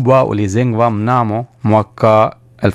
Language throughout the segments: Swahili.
mkubwa ulijengwa mnamo mwaka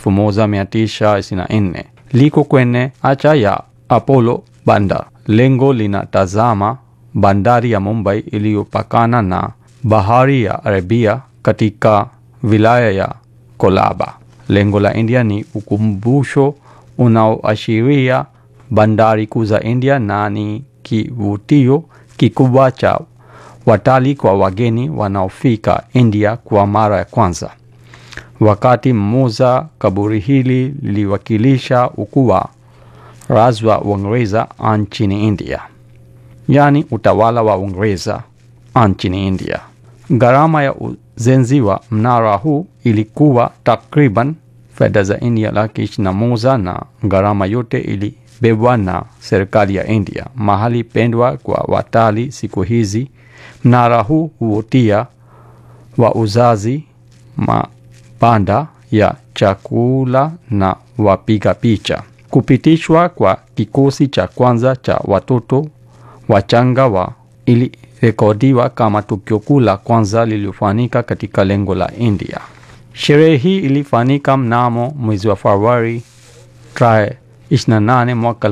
1924 liko kwenye acha ya Apollo Bandar. Lengo linatazama bandari ya Mumbai iliyopakana na bahari ya Arabia katika wilaya ya Kolaba. Lengo la India ni ukumbusho unaoashiria bandari kuu za India na ni kivutio kikubwa cha watalii kwa wageni wanaofika India kwa mara ya kwanza. Wakati mmoja kaburi hili liliwakilisha ukuu wa raj wa Uingereza nchini India, yaani utawala wa Uingereza nchini India. Gharama ya ujenzi wa mnara huu ilikuwa takriban fedha za India laki ishirini na moja na gharama yote ilibebwa na serikali ya India. Mahali pendwa kwa watalii siku hizi, mnara huu huvutia wauzaji, mabanda ya chakula na wapiga picha. Kupitishwa kwa kikosi cha kwanza cha watoto wachanga wa ilirekodiwa kama tukio kuu la kwanza lililofanyika katika lengo la India. Sherehe hii ilifanyika mnamo mwezi wa Februari tarehe 28 mwaka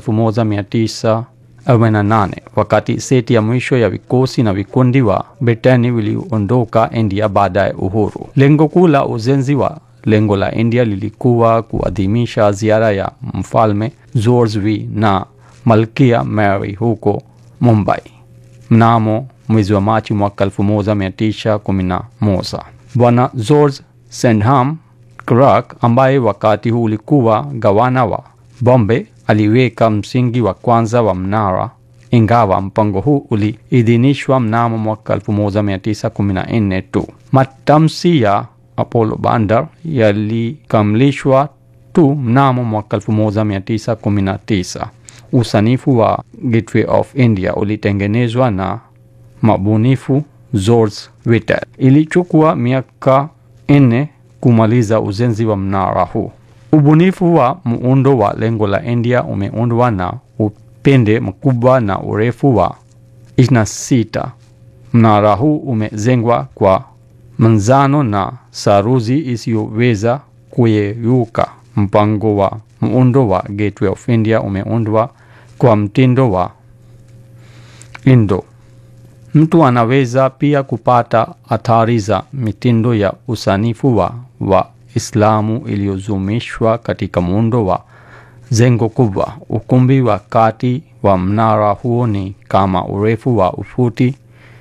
1948 wakati seti ya mwisho ya vikosi na vikundi wa Britani viliondoka India baada ya uhuru. Lengo kuu la ujenzi wa lengo la India lilikuwa kuadhimisha ziara ya mfalme George V na malkia Mary huko Mumbai mnamo mwezi wa Machi mwaka 1911. Bwana George Sandham Clark ambaye wakati huu ulikuwa gavana wa Bombay aliweka msingi wa kwanza wa mnara, ingawa mpango huu uliidhinishwa mnamo mwaka 1914 tu. Matamshi ya Apollo Bandar yalikamilishwa tu mnamo mwaka 1919. Usanifu wa Gateway of India ulitengenezwa na mabunifu George Whitel. Ilichukua miaka nne kumaliza ujenzi wa mnara huu. Ubunifu wa muundo wa lengo la India umeundwa na upinde mkubwa na urefu wa 26. Mnara huu umejengwa kwa manzano na saruji isiyoweza kuyeyuka. Mpango wa muundo wa Gateway of India umeundwa kwa mtindo wa Indo. Mtu anaweza pia kupata athari za mitindo ya usanifu wa Waislamu iliyozumishwa katika muundo wa jengo kubwa. Ukumbi wa kati wa mnara huo ni kama urefu wa ufuti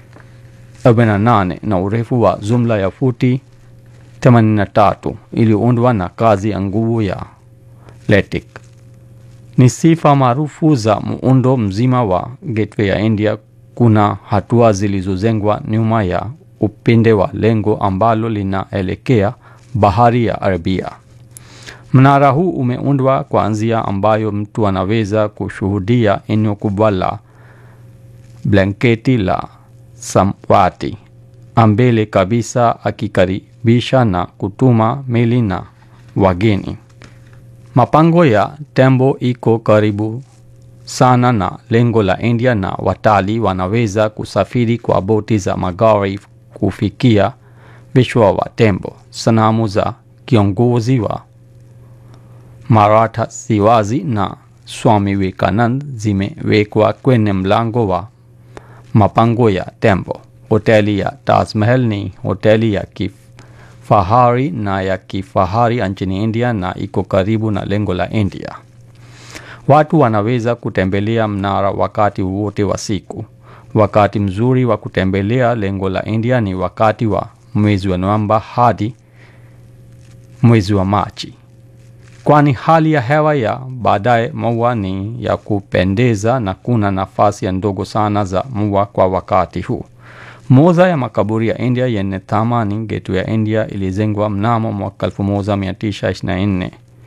48 na urefu wa jumla ya futi 83 iliyoundwa na kazi ya nguvu ya LATIK. Ni sifa maarufu za muundo mzima wa Gateway ya India. Kuna hatua zilizojengwa nyuma ya upinde wa lengo ambalo linaelekea bahari ya Arabia. Mnara huu umeundwa kwa njia ambayo mtu anaweza kushuhudia eneo kubwa la blanketi la samawati ambele kabisa, akikaribisha na kutuma meli na wageni. Mapango ya tembo iko karibu sana na lengo la India na watalii wanaweza kusafiri kwa boti za magari kufikia vichwa wa tembo. Sanamu za kiongozi wa Maratha Shivaji na Swami Vivekanand zimewekwa kwenye mlango wa mapango ya tembo. Hoteli ya Taj Mahal ni hoteli ya kifahari na ya kifahari nchini India na iko karibu na lengo la India. Watu wanaweza kutembelea mnara wakati wote wa siku. Wakati mzuri wa kutembelea lengo la India ni wakati wa mwezi wa Novemba hadi mwezi wa Machi, kwani hali ya hewa ya baadaye mvua ni ya kupendeza na kuna nafasi ya ndogo sana za mvua kwa wakati huu. Moja ya makaburi ya India yenye thamani, Gateway ya India, ilijengwa mnamo mwaka 1924.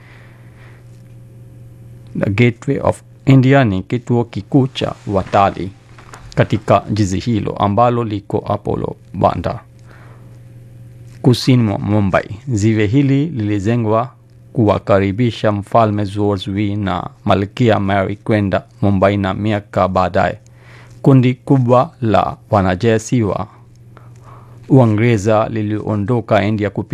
The Gateway of India ni kituo kikuu cha watalii katika jiji hilo ambalo liko Apollo Bandar kusini mwa Mumbai. Ziwe hili lilijengwa kuwakaribisha mfalme George V na malkia Mary kwenda Mumbai, na miaka baadaye kundi kubwa la wanajeshi wa Uingereza liliondoka India